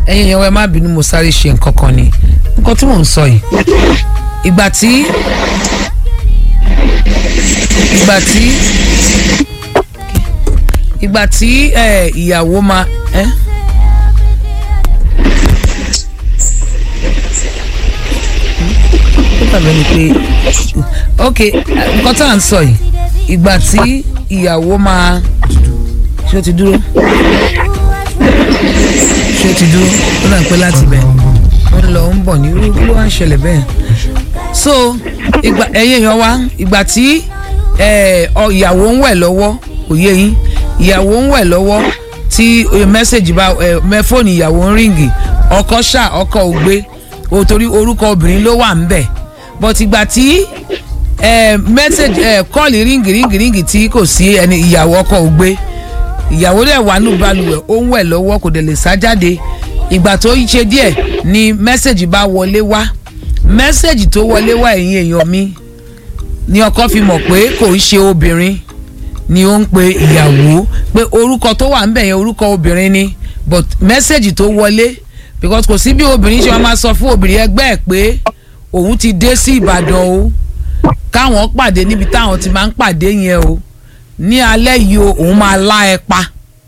ẹ̀yin yẹn wẹ́ẹ́ má bínú mo sáré ṣe nǹkan kan ni nǹkan tí mò ń sọ yìí ìgbà tí ìgbà tí ìgbà tí ẹ, ìyàwó máa ẹ. ó dàbẹ̀ ni pé ok nǹkan tá à ń sọ yìí ìgbà tí ìyàwó máa ṣé ó ti dúró ṣé ó ti dúró ó dà pé láti bẹ̀ ó ń lọ ó ń bọ̀ ní irú ló wá ń ṣẹlẹ̀ bẹ́ẹ̀ so ìgbà ẹ̀yin èèyàn wa ìgbà tí ẹ, ọ, ìyàwó ń wẹ̀ lọ́wọ́ kò yé yín ìyàwó ń wẹ̀ lọ́wọ́ tí ẹ, mẹ́sẹ̀gì bá ẹ, mẹ́ fóònù ìyàwó ń ríǹgì ọkọ ṣá ọkọ ò gbé o torí orúkọ obìnrin ló wà ń bẹ̀ but ìgbà tí ẹ, mẹ́sẹ̀gì ẹ, kọ́ọ̀lì ríǹgì ríǹgì ríǹgì tí kò sí ẹni ìyàwó ọkọ ò gbé ìyàwó dẹ̀ wà nù balùwẹ̀ ó ń wẹ̀ lọ́wọ́ kò dẹ̀ lè sá jáde ìgbà tó ń ṣe díẹ̀ ni mẹ́sẹ̀gì bá wọlé wá mẹ́sẹ̀gì tó wọlé wá ẹ̀yin èèyàn mi ni ọkọ fi mọ̀ pé kò ń ṣe obìnrin ni ó ń pe ìyàwó pé orúkọ tó wà ń bẹ̀ yẹn orúkọ obìnrin ni but mẹ́sẹ̀gì tó wọlé because kò sí bí obìnrin ṣe máa sọ fún obìnrin ẹgbẹ́ ẹ̀ pé òun ti dé sí Ìbàdàn o káwọn pàdé níbi táwọn ti máa ń pàdé yẹn o ní alẹ́ yìí o òun máa lá ẹ pa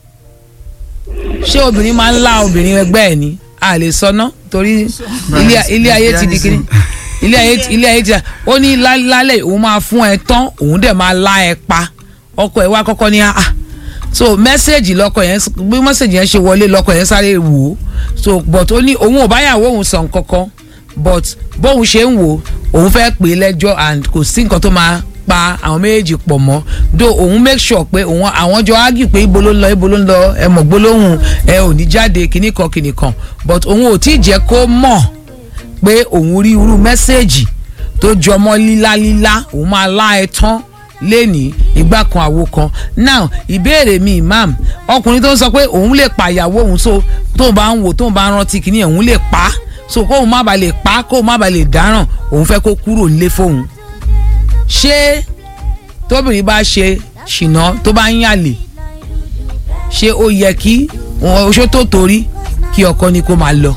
ṣé obìnrin máa ń lá obìnrin ẹgbẹ́ ẹ̀ ni a lè sọ ná torí ilé ilé ayé ti di kiri ilé ayé ti ilé ayé ti ó ní lá- lálẹ́ òun máa fún ẹ tán òun dẹ̀ máa lá ẹ pa ọkọ ẹ wá kọ́kọ́ ní ah so mẹ́sẹ̀gì lọ́kọ yẹn bí mẹ́sẹ̀gì yẹn ṣe wọlé lọ́kọ yẹn sáré wò ó so but ó ní òun ò báyàwó òun sọ nǹkan kan but bóun ṣe ń wò ó òun fẹ́ pè é lẹ́jọ́ and kò sí nǹkan tó máa pa àwọn méjèèjì pọ̀ mọ́ do òun make sure pé òun àwọn jọ ágì pé ibo ló ń lọ ibo ló ń lọ ẹ mọ̀ gbólóhùn ẹ ò ní jáde kinní kan kinní kan but òun ò tí ì jẹ́ kó mọ̀ pé òun rí irú mẹ́sẹ̀gì tó jọmọ́ lílá lílá òun máa lá ẹ tán lẹ́ni ìgbà kan àwo kan now ìbéèrè mi imam ọkùnrin tó ń sọ pé òun lè pa ìyàwó òun so tóun bá ń wò tóun bá ń rántí kìíní òun lè pa á so kóun má ba lè pa á kóun má ba lè dáràn òun fẹ́ kó kúrò nílé fóun ṣé tóbìnrin bá ṣe ṣìnà tó bá ń yàlè ṣé ó yẹ kí oṣó tó torí kí ọkọ ni kó máa lọ.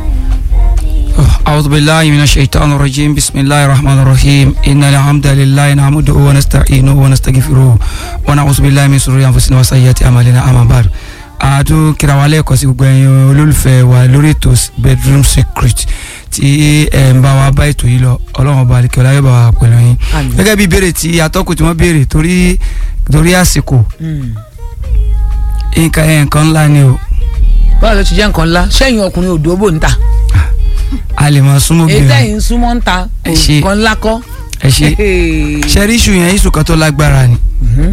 أعوذ بالله من الشيطان الرجيم بسم الله الرحمن الرحيم إن الحمد لله نحمده ونستعينه ونستغفره ونعوذ بالله من شرور أنفسنا وسيئات أعمالنا أما بعد àtún kíra wa lẹ́ẹ̀kan sí gbogbo ẹ̀yin olólùfẹ́ wa lórí ètò bedroom secret tí ẹ̀ ń bá wa bá ètò yìí lọ ọlọ́run ọba àlekẹ́ ọláyọ̀ bá wa pẹ̀lú yín Àmín. gẹ́gẹ́ bí ìbéèrè tí atọ́kùn tí wọ́n béèrè torí torí àsìkò Mm. nǹkan ẹ̀ nǹkan ńlá ni o báwo ló ti jẹ́ nǹkan ńlá sẹ́yìn ọkùnrin òdò bò ń ta a lè máa súnmọ́ èyí obìnrin tẹ̀yìn ń súnmọ́ ń ta Ẹ ṣé. nǹkan ńlá kọ́. ẹ ṣe ṣẹ́rí iṣu yẹn iṣu kan tó lágbára ni Mhm.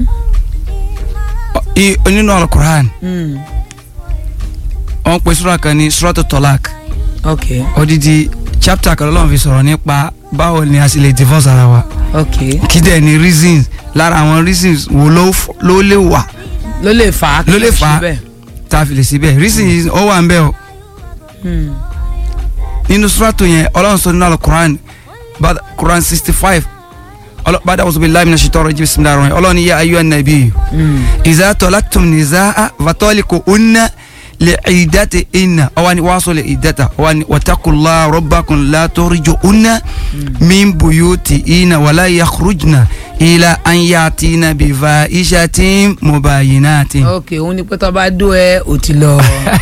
I- nínú alukur'an Mm. wọ́n pe sura kan ní suratu tolak ok odidi chapter kan lọ́wọ́ fi sọ̀rọ̀ nípa báwo ni a sì lè divorce ara wa ok kí dẹ̀ ni reasons lára àwọn reasons wo ló f- ló lè wà ló lè fà á kí Ló lè fà á. ṣe bẹ́ẹ̀. tá a fi lè síbẹ̀ reasons ó wà ń bẹ̀ o Mm. nínú suratu yẹn ọlọ́run sọ nínú alukur'an bad- quran sixty five bàdà wọ́n sọ bí láàmì náà ṣètò ọ̀rọ̀ jíbi sinmi dáhùn ọlọ́run yẹ ayé nàbí Mm. إذا طلقتم نساء فطلقوهن لعدتهن أو أن واصل عدتها وأن واتقوا الله ربكم لا تخرجوهن من بيوتهن ولا يخرجن إلى أن يأتين بفاحشة مبينات ok òun ni pé tó bá dó ẹ ò ti lọ.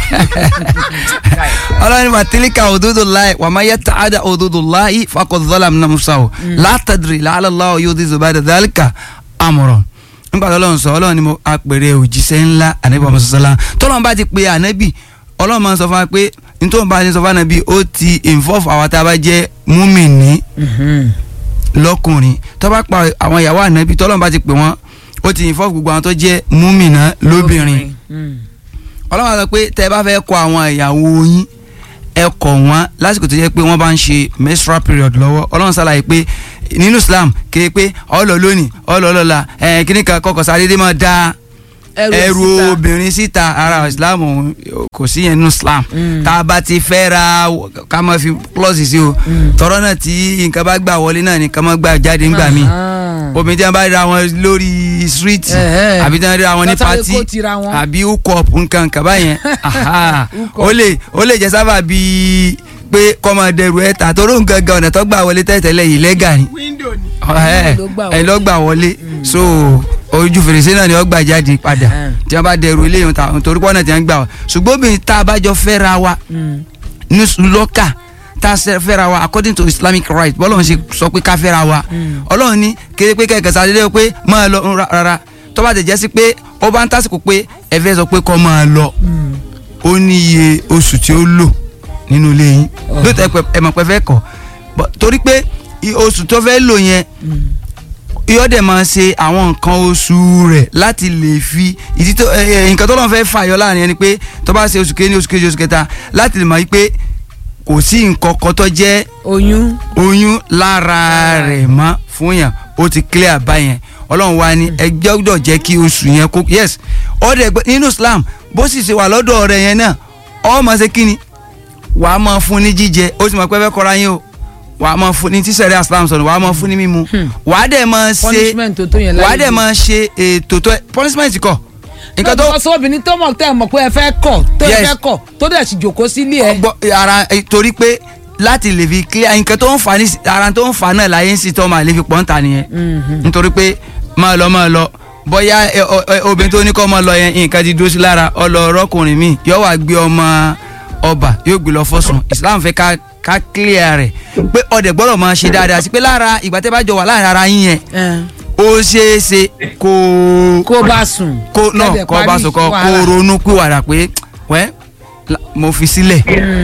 ọlọ́run wa tilka hududullahi wa man yata'adda hududallahi faqad zalama nafsahu la tadri la'alla Allahu yuhdithu ba'da dhalika amran nígbà tó ọlọ́run sọ ọlọ́run ni mo apèrè òjíṣẹ́ ńlá ànábì ọmọ sọ́sọ́lá tọ́lọ́run bá ti pe ànábì ọlọ́run máa ń sọ fún wa pé nítorí bá ti sọ fún ànábì ó ti involve àwọn tá a bá jẹ́ múmìnì Mhm. lọ́kùnrin tó bá pa àwọn ìyàwó ànábì tọ́lọ́run bá ti pè wọ́n ó ti involve gbogbo àwọn tó jẹ́ múmìnà lóbìnrin Mm. ọlọ́run á sọ pé tẹ́ ẹ bá fẹ́ kọ àwọn ìyàwó yín ẹ kọ̀ wọ́n lásìkò tó yẹ pé wọ́n bá ń ṣe menstrual period lọ́wọ́ ọlọ́run ṣàlàyé pé nínú Islam kéé pé ọlọ lónìí ọlọ lọ́la ẹ kíní kan kọkọ sáré máa da Ẹrù ẹrù síta. obìnrin síta ara islam òun, kò sí yẹn nínú islam Mm. tá a bá ti fẹ́ ra ká máa fi plus sí o tọrọ náà tí nǹkan bá gbà wọlé náà ni ká máa gbà jáde ńgbà míì Ah. obìnrin tí wọn bá ra wọn lórí street Ẹ̀hẹ́. àbí tí wọn ra wọn ní Lọ́tàrí party kó tira wọn. àbí hook-up nǹkan nǹkan báyẹn aha. Hook-up. ó lè ó lè jẹ sábà bíi pé kọ́mọ dẹrù ẹ̀ tà torí nǹkan gan ọ̀nà tó gbà wọlé tẹ́tẹ́lẹ̀ yìí lẹ́gà ni window ni. ẹ ló gbà ẹ wọlé. lọ gbà wọlé so ojú fèrèsé náà ni wọ́n gbà jáde padà Mm. tí wọ́n bá dẹrù eléyìí ta torí pọ́nà tí wọ́n gbà wọ́n ṣùgbọ́n obìnrin tá a bá jọ fẹ́ra wa Mm. ní lọ́kà tá a ṣe fẹ́ra wa according to islamic right bọ́lá wọn ṣe sọ pé ká fẹ́ra wa ọlọ́run ní kéré pé kẹ̀kẹ́ sáré pé máa lọ ń ra- rárá tó bá tẹ̀ jẹ́ sí pé ó bá ń tásìkò pé ẹ fẹ́ sọ pé kọ́ máa lọ Mm. ó ní iye oṣù tí ó lò nínú ilé yín Oh. lóòótọ́ ẹ pẹ- ẹ mọ̀ pé fẹ́ kọ̀ But torí pé i- oṣù tó fẹ́ lò yẹn Mm. yóò dẹ̀ máa ṣe àwọn nǹkan oṣù rẹ̀ láti lè fi ìdí tó ẹ, ẹ, nǹkan tó lọ́n fẹ́ fàyọ láàrin ẹni pé tó bá ṣe oṣù kéní oṣù kejì oṣù kẹta láti lè mọ̀ yí pé kò sí nǹkan kan tó jẹ́ oyún oyún lára rẹ̀ mọ́ fún yàn ó ti clear báyẹn ọlọ́run wa ni ẹ gbọ́dọ̀ jẹ́ kí oṣù yẹn kó yes ọ̀dẹ̀ gbẹ nínú Islam bó sì ṣe wà lọ́dọ̀ rẹ̀ yẹn náà ọ máa ṣe kíni wà á máa fún ní jíjẹ ó sì máa pẹ́ fẹ́ kọ́ra yín o wà á máa fún ní tíṣẹ̀rẹ́ Islam sọ̀rọ̀ wà á máa fún ní mímu Hmm. wà á dẹ̀ máa ṣe punishment tó tó yẹn wà á láyé dẹ̀ máa ṣe ètò tó punishment kọ nǹkan tó tó obìnrin tó mọ̀ tẹ́ ẹ̀ mọ̀ pé ẹ fẹ́ kọ̀ tó ẹ Yes. fẹ́ kọ̀ tó dẹ̀ sì jòkó sílé ẹ. gbọ́ ara eh, torí pé láti lè fi clear nǹkan tó ń fa ní ara tó ń fa náà láyé ń sì tọ́ máa lè fi pọ́n ta nìyẹn Mhm. nítorí pé máa lọ máa lọ bóyá ẹ, ọ, ẹ, obìnrin tó ní kọ́ máa lọ yẹn nǹkan ti dúró sí lára ọlọ́ọ̀rọ́kùnrin mi yóò wá gbé ọmọ ọba yóò gbé lọ fọ́sùn Islam fẹ́ ká ká clear rẹ̀ pé ọdẹ gbọ́dọ̀ máa ṣe dáadáa sí pé lára ìgbà tẹ́ bá jọ wà láàrin ara yín yẹn Ẹ. ó ṣeé ṣe kó kó bá sùn. kó náà Kẹ́dẹ̀ kó bá parí sọ kó kó wàhálà. ronú pìwàdà pé wẹ́ la- mo fi sílẹ̀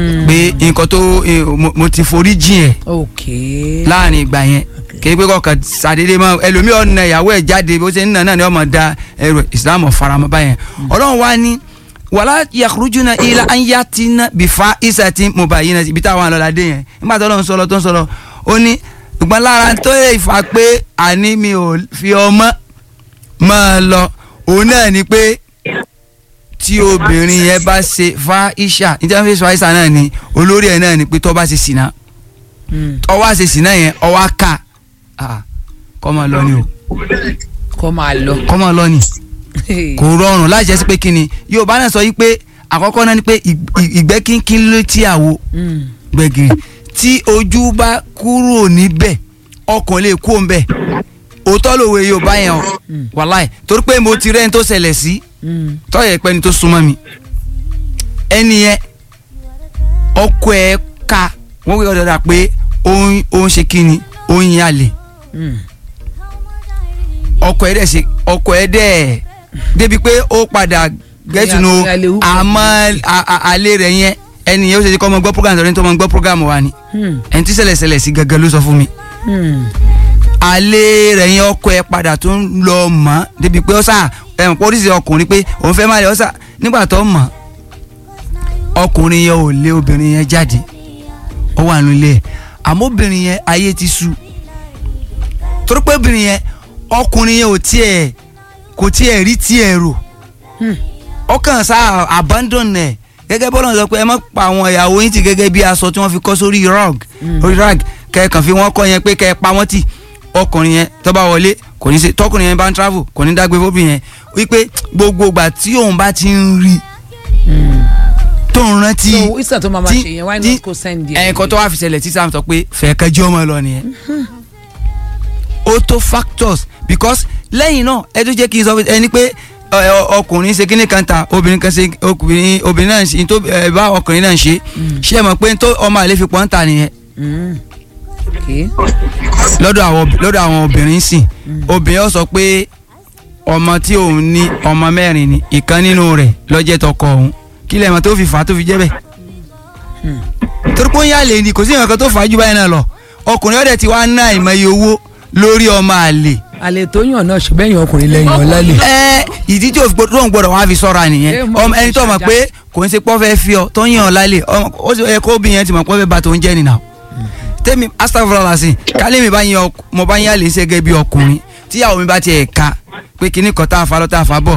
pé nǹkan tó eh, mo- mo ti forí jìn ẹ̀ ok. láàrin ìgbà yẹn kìí pé kọkàn sàdédé mọ ẹlòmíì ọ̀nà ìyàwó ẹ̀ jáde bó ṣe ń nà náà ni ọmọ da ẹrù ìsìlámù faramọ́ báyẹn ọlọ́run wá ní wàlá yakhrujuna ila an yatina bifa isatin mubayyinatin ibi táwọn àlọ́ládé yẹn nígbà tó lọ́n sọ̀rọ̀ tó ń sọ̀rọ̀ ó ní ìgbọ́n lára tó yẹ ìfà pé àní mi ò fi ọmọ máa lọ òun náà ni pé tí obìnrin yẹn bá ṣe fa isha níta fi fa isha náà ni olórí ẹ̀ náà ni pé tó bá ṣe sìnà Mm. ọwọ́ àṣeṣì náà yẹn ọwọ́ ká kọ́ máa lọ ni o kó máa lọ. kọ́ máa lọ ni kò rọrùn láì jẹ́ sí pé kíni Yorùbá náà sọ yí pé àkọ́kọ́ náà ni pé ì- ì- ìgbẹ́ kínkín ló tí àwo Mm. gbẹ̀gìrì tí ojú bá kúrò níbẹ̀ ọkàn lè kú òǹbẹ̀ òótọ́ lòwe Yorùbá yẹn o wàláì torí pé mo ti rẹ́ni tó ṣẹlẹ̀ sí Mm. tọ́yẹ̀ pẹ́ni tó súnmọ́ mi ẹni yẹn ọkọ ẹ̀ ká wọ́n wí ọ̀dọ̀dà pé ó ń ó ń ṣe kíni ó ń yan àlè Mm. ọkọ ẹ̀ dẹ̀ ṣe ọkọ ẹ̀ dẹ̀ débi pé ó padà gẹ́tùnú Ìyá- ìyá lè wú. àmọ́ a- a- àlè rẹ̀ yẹn ẹni yẹn ó ṣe kọ́ ọmọ gbọ́ program tọ́ni tó ọmọ gbọ́ program wa ni Mm. ẹni tí ṣẹlẹ̀ ṣẹlẹ̀ sí gangan ló sọ fún mi Mm. àlè rẹ̀ yẹn ọkọ ẹ̀ padà tó ń lọ mọ́ débi pé ó sà ẹ̀mọ̀ pé oríṣi ọkùnrin pé òun fẹ́ máa lè ó sà nígbà tó mọ̀ ọkùnrin yẹn ò lé obìnrin yẹn jáde ó wà nílé ẹ̀ àmọ́ obìnrin yẹn ayé ti sú torí pé obìnrin yẹn ọkùnrin yẹn ò tiẹ̀ kò tiẹ̀ rí tiẹ̀ rò Hmm. ọkàn sá abandon ẹ̀ gẹ́gẹ́ bọ́lá sọ pé ẹ má pa àwọn ìyàwó yín tì gẹ́gẹ́ bí aṣọ tí wọ́n fi kọ́ sórí rug orí rug kẹ́ẹ̀kan fi wọ́n kọ́ yẹn pé kẹ́ẹ̀ pa wọ́n tì ọkùnrin yẹn tó bá wọlé kò ní ṣe tọkùnrin yẹn bá ń travel kò ní dágbé fóbìnrin yẹn wípé gbogbo ìgbà tí òun bá ti ń rí Mm. tó ń rántí so isa tó máa ma tí- ṣe yẹn why tí- not go send yẹn. ẹ̀ẹ̀kan tó wá fi ṣẹlẹ̀ tí sam sọ pé fẹ̀ẹ́kẹ́jọ́ ọmọ lọ nìyẹn ó tó factors because lẹ́yìn náà ẹ tó jẹ́ kí n sọ fún ẹni pé ẹ, ọ- ọkùnrin ṣe kíní kan ta obìnrin kan ṣe obìnrin obìnrin náà ṣe tó ẹ, bá ọkùnrin náà ṣe ṣé ẹ mọ̀ pé tó ọmọ àlè fi pọ́n ta nìyẹn Mm. ok. lọ́dọ̀ àwọn lọ́dọ̀ àwọn obìnrin sìn obìnrin ó sọ pé ọmọ tí òun ní ọmọ mẹ́rin ni ìkan nínú rẹ̀ lọ́jẹ́ tọkọ òun kí lẹ́mọ̀ tó fi fà á tó fi jẹ́ bẹ́ẹ̀ torí pé ó ń yàlè ni kò sí nǹkan tó fà á jù báyìí náà lọ ọkùnrin ọ̀dẹ̀ ti wá ná ìmọ̀ye owó lórí ọmọ àlè àlè tó yàn náà ṣùgbọ́n èèyàn ọkùnrin lẹ́yìn ọ̀la lè. ẹ ìdí tí òfin tó ń gbọdọ̀ wá fi sọ́ra Ẹ nìyẹn mọ̀ ọmọ ẹni tó mọ̀ ṣàjà. pé kò ń ṣe pọ́ fẹ́ fi ọ tó ń yàn ọ́ lálẹ́ ọmọ ó sì yẹ kó bí yẹn ti mọ̀ pọ́ fẹ́ ba tó ń jẹ́ nìyà tẹ́mi astagfirullah sí kálí mi bá yan ọk- mo bá yan àlè ṣe gẹ́gẹ́ bí ọkùnrin tíyàwó mi bá tiẹ̀ ka pé kíní kan tá a fa lọ tá a fa bọ̀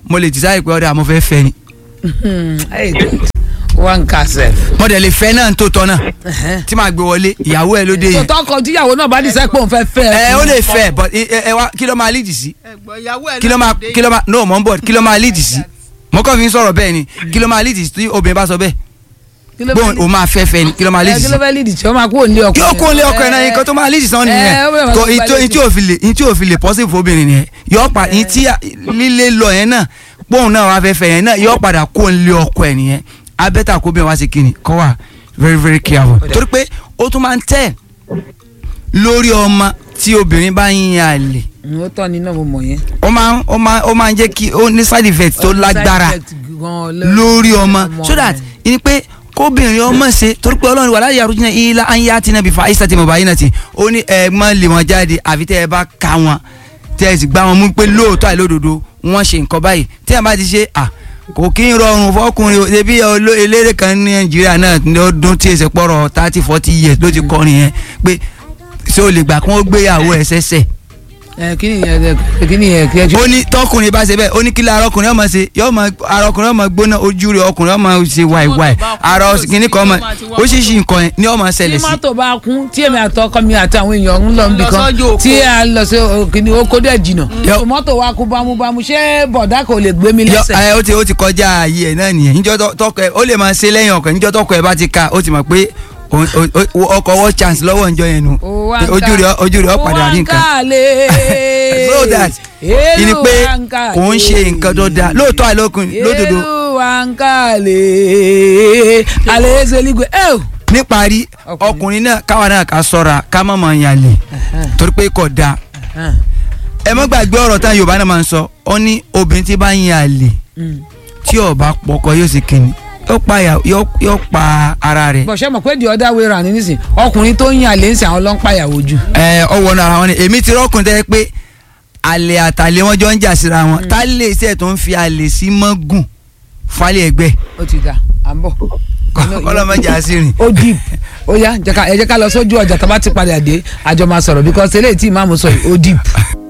mo lè decide pé ọ̀dà mo fẹ́ fẹ́ ni Hey, one castle. mo dẹ̀ lè fẹ́ náà tó tọ́ náà tí màá gbé wọlé ìyàwó ẹ̀ ló dé tó yẹn tọkọ tíyàwó náà bá dísẹ́ pé òun fẹ́ fẹ́ ẹ ó lè fẹ́ but ẹ ẹ wá kí ló máa lead sí ẹ̀gbọ́n ìyàwó ẹ̀ kí ló máa kí ló máa no mọ̀ ń bọ̀ kí ló máa lead sí mo kàn fi ń sọ̀rọ̀ bẹ́ẹ̀ ni kí ló máa lead sí tí obìnrin bá sọ bẹ́ẹ̀ gbóhùn o máa fẹ́ fẹ́ ni kí ló máa lead kí sí ló fẹ́ lead tí ó máa kó òǹlé ọkọ kí ó kó lé ọkọ ẹ̀ náà nǹkan tó máa lead sí sàn ẹ, ó bẹ̀rẹ̀ nìyẹn máa kò gba ìtò létí. ìtí ò fi lè ìtí ò fi lè possible fún obìnrin nìyẹn yọ pa ìtí lílé lọ yẹn náà gbóhùn náà wá fẹ́ fẹ́ yẹn náà yọ padà kó lé ọkọ ẹ̀ nìyẹn abẹ́tà kó bẹ́ẹ̀ wá sí kíni kọ́ wà very very careful torí pé ó tún máa ń tẹ̀ lórí ọmọ tí obìnrin bá ń yan àlè ó tọ́ ni náà mo mọ̀ yẹn. ó máa ń ó máa ó máa ń jẹ́ kí ó ní side effect tó lágbára lórí ọmọ so that ni pé kóbìnrin ọmọ ṣe torí pé ọlọ́run wà láyé arúgbó ilá ayé àti nàbí fa àyíṣà tí mo bá yín náà ti ó ní ẹ má lè wọn jáde àfi tẹ́ ẹ bá ka wọn tẹ́ ẹ sì gbá wọn mú pé lóòótọ́ àìlódodo wọ́n ṣe nǹkan báyìí tí ẹ bá ti ṣe à kò kí ń rọrùn fọkùnrin o ṣebí oló- eléré kan ní nàìjíríà náà ní ọdún tí èsè pọ̀rọ̀ thirty forty years ló ti kọrin yẹn pé ṣé o lè gbà kí wọ́n gbéyàwó ẹ̀ sẹ́sẹ̀ ẹ kí ni yẹn kí ni yẹn kí ẹ ó ní tọkùnrin bá ṣe bẹ́ẹ̀ ó ní kí lára ọkùnrin ọmọ ṣe yọ ọmọ ara ọkùnrin ọmọ gbóná ojú rẹ̀ ọkùnrin ọmọ ṣe wáìwáì ara kìíní kan ọmọ oṣìṣì nǹkan yẹn ní ọmọ tí ṣẹlẹ̀ sí. mọ́tò bá kún tí èmi àtọkọ mi àti àwọn èèyàn ń lọ níbi Lọ kan sọ́jọ́ òkú. tí a lọ sí kìnìún oko dẹ̀ jìnnà Yọ. tó mọ́tò wa kú bámúbámú ṣé bọ̀dá kò lè gbé mi yọ lẹ́sẹ̀. ẹ ó ti ó ti kọjá ayé ẹ náà nìyẹn níjọ́ tọ- tọkọ ẹ ó lè máa ṣe lẹ́yìn ọkọ níjọ́ tọkọ ẹ bá ti ka ó ti mọ̀ pé o- o- o- ọkọ wọ chance lọ́wọ́ níjọ́ yẹn nu Ó wá ń ojú ká- rẹ̀ ojú rẹ̀ ó padà rí ó wá ń nǹkan kálẹ̀. so that Èlú ìní pé wa ń kálẹ̀. kò ń ṣe nǹkan tó dáa lóòótọ́ àìlókun lódodo Èlú wa ń kálẹ̀. alẹ́ ezeligwe ẹ o. níparí Ọkùnrin. ọkùnrin náà káwa náà ká sọ́ra ká má máa yan lè torí pé kò dáa ẹ má gbàgbé ọ̀rọ̀ tán yorùbá náà máa ń sọ ọ ní obìnrin tí bá ń yan àlè tí ó bá pọkọ yóò sì kíni yóò pa ìyà- yóò yóò pa ara rẹ̀ bọ̀ṣẹ́ mọ̀ pé the other way round nísìn ọkùnrin tó ń yan àlè ń sìn àwọn ọlọ́pàá ìyàwó jù. ẹ ọwọ́ náà ara wọn ni èmi ti rọ́kùn tẹ́ pé àlè àtàlè wọn jọ ń jà síra wọn tá lè iṣẹ́ tó ń fi àlè sí mọ́gùn falẹ̀ ẹgbẹ́ ó ti dà à ń bọ̀. ọlọ́mọdé àṣírí. ó deep ó yá jẹ́ ká- ẹ jẹ́ ká lọ sójú ọjà tá a bá ti padà dé àjọ máa sọ̀rọ̀ because eléyìí tí ìmáàmù sọ yìí ó deep.